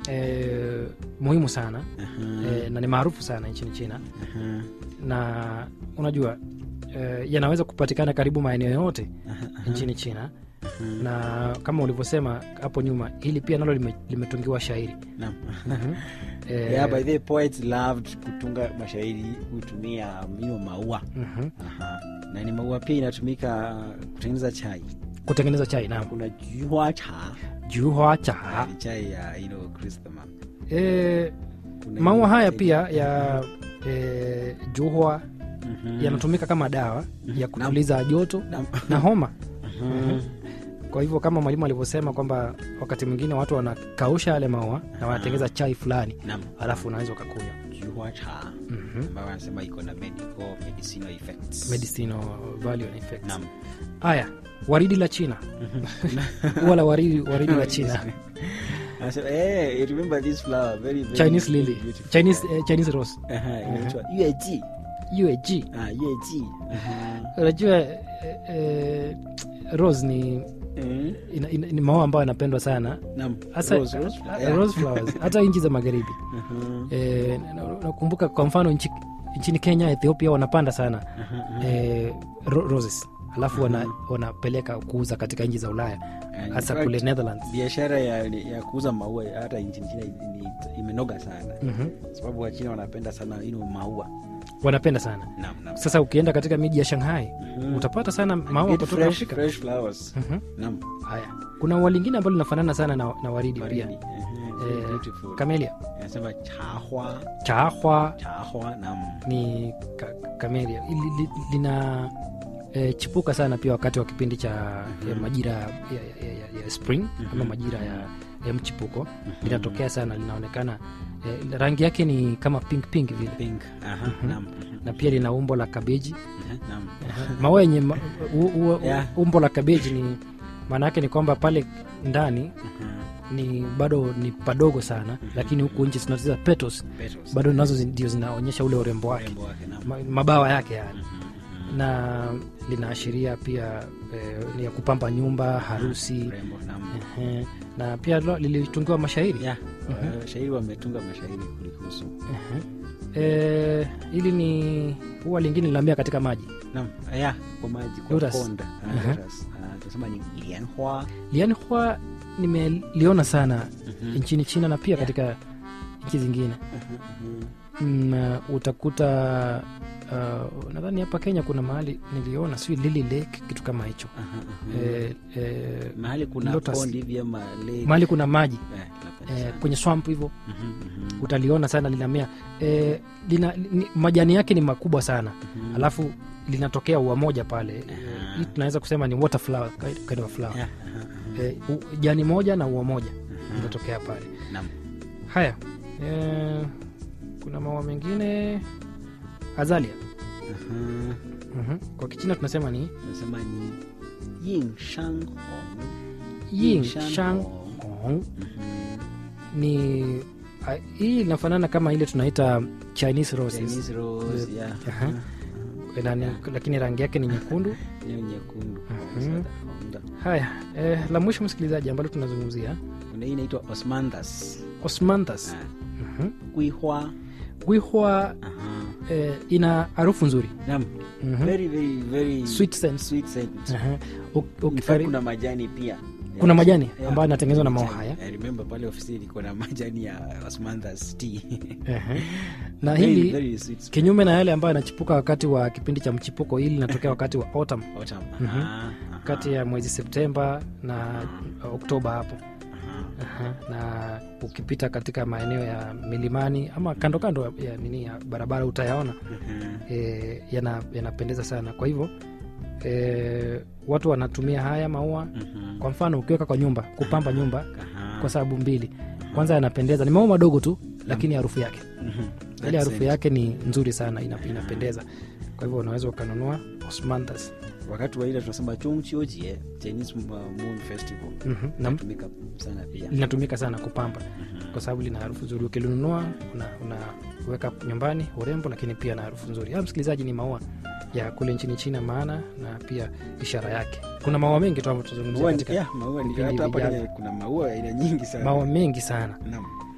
eh, muhimu sana Aha, eh, na ni maarufu sana nchini China aha, na unajua eh, yanaweza kupatikana karibu maeneo yote aha, nchini China aha. na kama ulivyosema hapo nyuma, hili pia nalo lime- limetungiwa shairi Naam. Mhm. Eh, Yeah, by the way, poets loved kutunga mashairi kutumia mino maua mhm. Aha. na ni maua pia inatumika kutengeneza chai kutengeneza chai na kuna juhua cha juhua cha ni chai ya you know, chrysanthemum. eh, Kuna maua ile haya chai- pia ya eh, juhua Mhm. yanatumika kama dawa ya kutuliza joto Naam. na homa Mhm. kwa hivyo kama mwalimu alivyosema kwamba wakati mwingine watu wanakausha yale maua na wanatengeza chai fulani Naam. alafu unaweza ukakunywa Juhua cha Mhm. ambayo wanasema iko na medical medicinal effects. medicinal value and effects Naam. haya waridi la china ua la waridi, waridi la china Anasema, eh, remember this flower, very, very, chinese very lily beautiful. chinese, eh, chinese rose Aha, inaitwa yueji. UAG Ah, yueji. Aha. unajua eh, eh, rose ni Eh, ina, ina, ni maua ambayo yanapendwa sana naam. hasa Rose, rose, ah, yeah. rose flowers hata nchi za magharibi Aha. Eh, na- na- nakumbuka kwa mfano nchi, nchini kenya ethiopia wanapanda sana Aha, aha. eh, ro, roses alafu wana, wanapeleka kuuza katika nchi za ulaya And hasa in kule fact, netherlands biashara ya, ya kuuza maua hata nchini China ni- imenoga sana Mhm. sababu wachina wanapenda sana ino maua wanapenda sana Naam, naam. sasa ukienda katika miji ya shanghai Mhm. utapata sana maua Get kutoka fresh, afrika fresh flowers. Mhm. Naam. haya kuna ua lingine ambalo linafanana sana na, na waridi Waridi. pia Mhm, very eh, beautiful. kamelia Inasema chahwa chaahwa chahwa naam. ni ka, kamelia Ili- li, lina e, chipuka sana pia wakati wa kipindi cha ya majira ya, ya, ya, ya spring ama majira ya, ya mchipuko linatokea sana linaonekana e, rangi yake ni kama pink pink vile Pink. Aha, naam. na pia lina umbo la kabeji Mhm, naam. maua yenye ma, u, u, Yeah. umbo la kabeji ni maana yake ni kwamba pale ndani Mhm, ni bado ni padogo sana lakini huku nchi zinacheza petals petals. bado nazo zi- ndio zinaonyesha ule urembo wake Urembo wake, naam. ma, mabawa yake yani Mhm, na linaashiria pia eh, ni ya kupamba nyumba harusi urembo, naam. eh, na pia lo- lilitungiwa mashairi Yeah, uh, shairi wametunga mashairi kulihusu eh, hili ni huwa lingine linaambia katika maji naam yeah, kwa maji kwa Lotus. konda Ah, Aha. lotus. Ah, tunasema ni lianhua lianhua nimeliona sana Mhm. nchini china na pia katika nchi zingine na utakuta uh, nadhani hapa kenya kuna mahali niliona sijui lili lake kitu kama hicho eh, eh, mahali kuna Lotus. pond hivi ama lake. mahali kuna maji Eh, napenda eh, sana. kwenye swamp hivyo Mhm, mhm, utaliona sana linamea eh, lina, ni, majani yake ni makubwa sana mhm. alafu linatokea ua moja pale Eh, Aha. hii tunaweza kusema ni water flower, kind- kind of flower. Yeah, aha, aha. Eh, u- jani moja na ua moja Aha. linatokea pale Naam. haya eh, kuna maua mengine azalia Aha. mm kwa kichina tunasema ni Tunasema ni yin shang hong. ying Shan shang hong. hong Mhm. ni a, hii inafanana kama ile tunaita chinese roses Chinese rose, yeah. Aha. Aha. Na ni, lakini rangi yake ni nyekundu Hiyo nyekundu Mhm. haya eh, la mwisho msikilizaji ambalo tunazungumzia kuna hii inaitwa osmanthus osmanthus Ah, Mhm. kuihwa gwihwa Aha. eh, ina harufu nzuri Naam. Mhm. very very very Sweet scent. sweet scent. Aha. U- In fact, ukifari- kuna majani pia Kuna majani Yeah. ambayo yanatengenezwa na maua Majani. haya. I remember pale ofisini iko na majani ya osmanthus tea Aha. na Very, hili very sweet smell. kinyume na yale ambayo yanachipuka wakati wa kipindi cha mchipuko hili linatokea wakati wa autumn Autumn. Mhm. Aha, aha, kati ya mwezi septemba na oktoba hapo aha. Aha. na ukipita katika maeneo ya milimani ama kando kando ya nini ya barabara utayaona Mhm. e, yana- yanapendeza sana kwa hivyo e, watu wanatumia haya maua Mhm. kwa mfano ukiweka kwa nyumba kupamba nyumba Aha. kwa sababu mbili kwanza yanapendeza ni maua madogo tu lakini harufu yake Mhm. ile That's harufu it. yake ni nzuri sana ina, inapendeza kwa hivyo unaweza ukanunua osmanthus wakati wa ile tunasema chongchiojie chinese uh, moon festival Mhm. na inatumika sana pia linatumika sana kupamba Mhm. kwa sababu lina harufu nzuri ukilinunua unaweka una nyumbani urembo lakini pia na harufu nzuri ya msikilizaji ni maua ya kule nchini china maana na pia ishara yake kuna maua mengi tu ambayo tutazungumzia Maua ni- katika yeah, maua ni- vipindi hata hapa vijavyo. Kenya kuna maua ya aina nyingi sana maua mengi sana Naam.